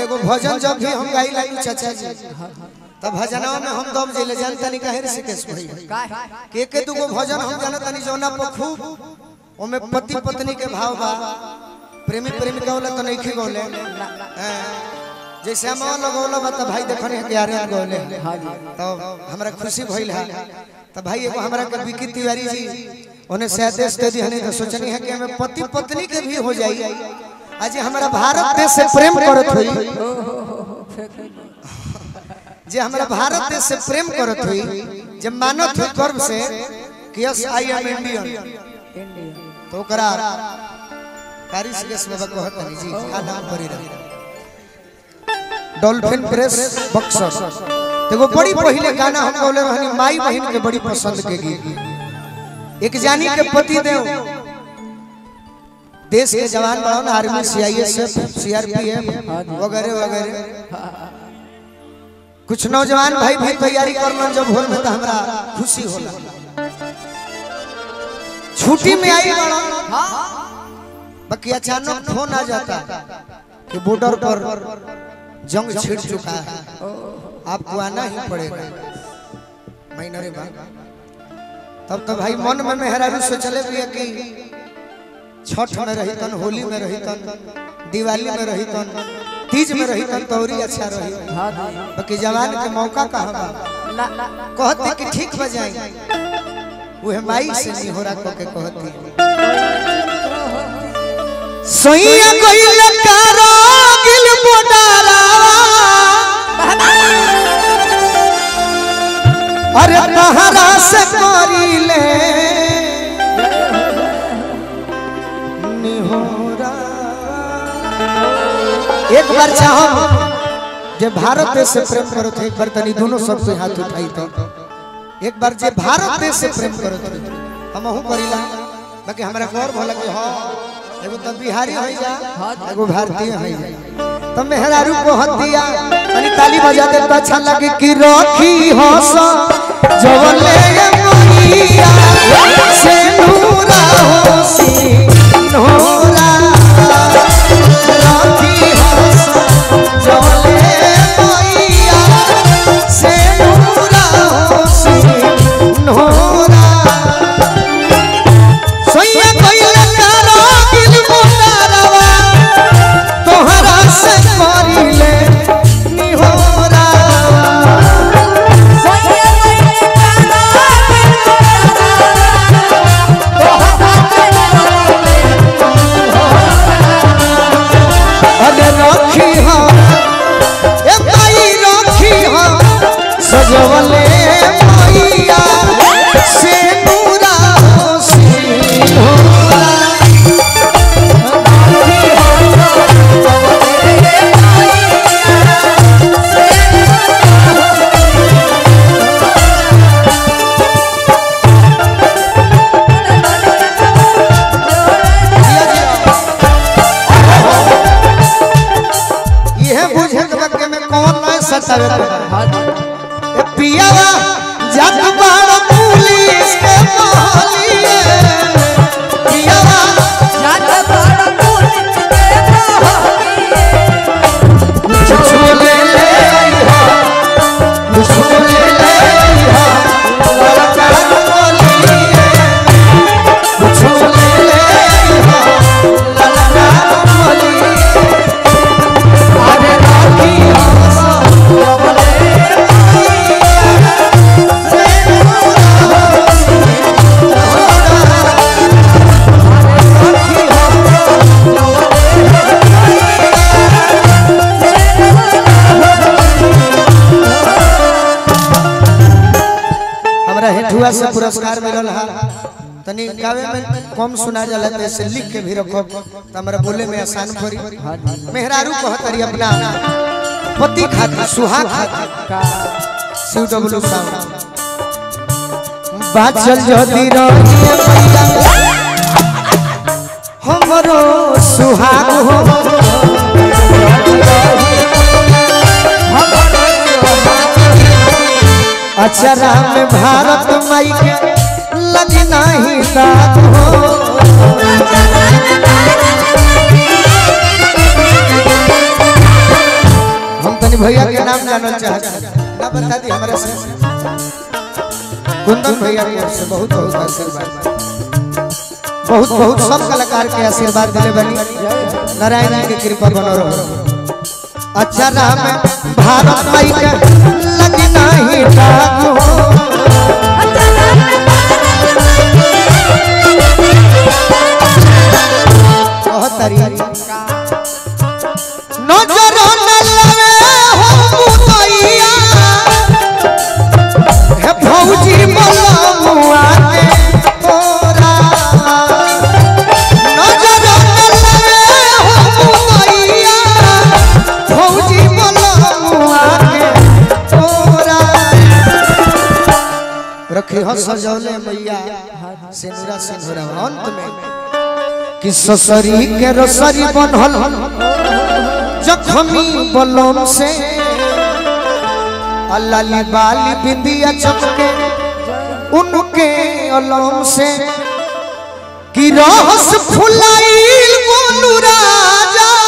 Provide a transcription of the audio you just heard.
एगो भजन जब भी हम गाई लाई चाचा जी तब भजनवा में हम दम जिले जान तनी काहे ऋषिकेश भाई के के दुगो भजन हम जाना तनी जौना पर खूब ओमे पति पत्नी के भाव बा प्रेमी प्रेमिका वाला तो नहीं गौले हैं। जैसे हम लगौला बा त भाई देखने के यार गौले तो हमरा खुशी भइल है तो भाई एगो हमरा के विकी तिवारी जी ओने सहदेश दे दी हने तो सोचनी है कि हमें पति पत्नी के भी हो जाई आज हमारा भारत देश से प्रेम करत हुई जे हमारा भारत देश से प्रेम करत हुई जब मानत हुई गर्व से कि यस आई एम इंडियन तो ओकरा कारिश केस बाबा कहत हनी जी का नाम परी रही डॉल्फिन प्रेस बक्सर देखो बड़ी पहले गाना हम गौले रहनी माई बहन के बड़ी पसंद के गीत एक जानी के पति देव देश के जवान बड़ो ना आर्मी सीआईएसएफ सीआरपीएफ वगैरह वगैरह कुछ नौजवान भाई भी तैयारी करलन जब भोर में तो हमरा खुशी होला छुट्टी में आई बड़ो बाकी अचानक फोन आ जाता कि बॉर्डर पर जंग छिड़ चुका है आपको आना ही पड़ेगा महीनरे बाद तब तो भाई मन में मेहरारू से चले भी कि छठ में रही तन होली में रही तन दिवाली में रही तन तीज में रही तन तौरी अच्छा रही बाकी जवान के मौका कहाँ बा कहते कि ठीक बजाई वह माई से नहीं हो रहा के कहती सैया गइल कारागिल मोडारा अरे तहरा से करिले निहोरा एक बार चाहो जे भारत देश से प्रेम करो थे एक बार तनी दोनों सब से हाथ उठाई तो एक बार जे भारत देश से प्रेम करो थे हम हूं करिला बाकी हमरा गौर भला कि हां एगो तो बिहारी है जा एगो भारतीय है जा तो मेहरारू को हतिया तनी ताली बजा दे तो अच्छा लगे कि रखी हंस जवले मैया से नूरा होसी नूरा रखी हंस जवले मैया से नूरा होसी नूरा सोइया कोइला कारागिल मोटारवा तोहरा से करिले निहोरा अरे रखी हो ए भाई रखी हो सजवले मैया से नूरा होसी होला यह बुझे के बके में कौन न सतावे के ए पियावा जग बाड़ पुलिस के मोहलिए पियावा छुले ले आई हो छुले ले आई हो बड़ा बड़ा बोलिए छुले ले आई हो बड़ा बड़ा बोलिए अरे राखी हमरा हेठुआ से पुरस्कार मिलल है तनी गावे में कम सुना जाला तो ऐसे लिख के भी रखो तो हमरा बोले में आसान पड़ी मेहरारू कहतरी अपना पति खातिर सुहा खातिर शिव डब्लू साउंड बाचल जदी रहिए मैया हमरो सुहाग हो अचरा में भारत माई के लगना ही दाद हो तनी भैया के नाम जानल चाहत ना बता दी हमरा से कुंदन भैया की ओर से बहुत बहुत आशीर्वाद बहुत बहुत सब कलाकार के आशीर्वाद दिले बनी नारायण जी की कृपा बनो रहो अच्छा राम भारत माई के लगी नहीं डाको बहुत तारी नजर न लगे हो मुदैया हे भौजी मलमुआ के तोरा नजर न लगे हो मुदैया भौजी मलमुआ के तोरा रखी हो सजौले मैया सिंदूरा सिंदूरा अंत में कि ससरी के रसरी बनल जखमी बलम से अल्लाली बाली बिंदिया चमके उनके अलम से कि रहस फुलाइल गोलू राजा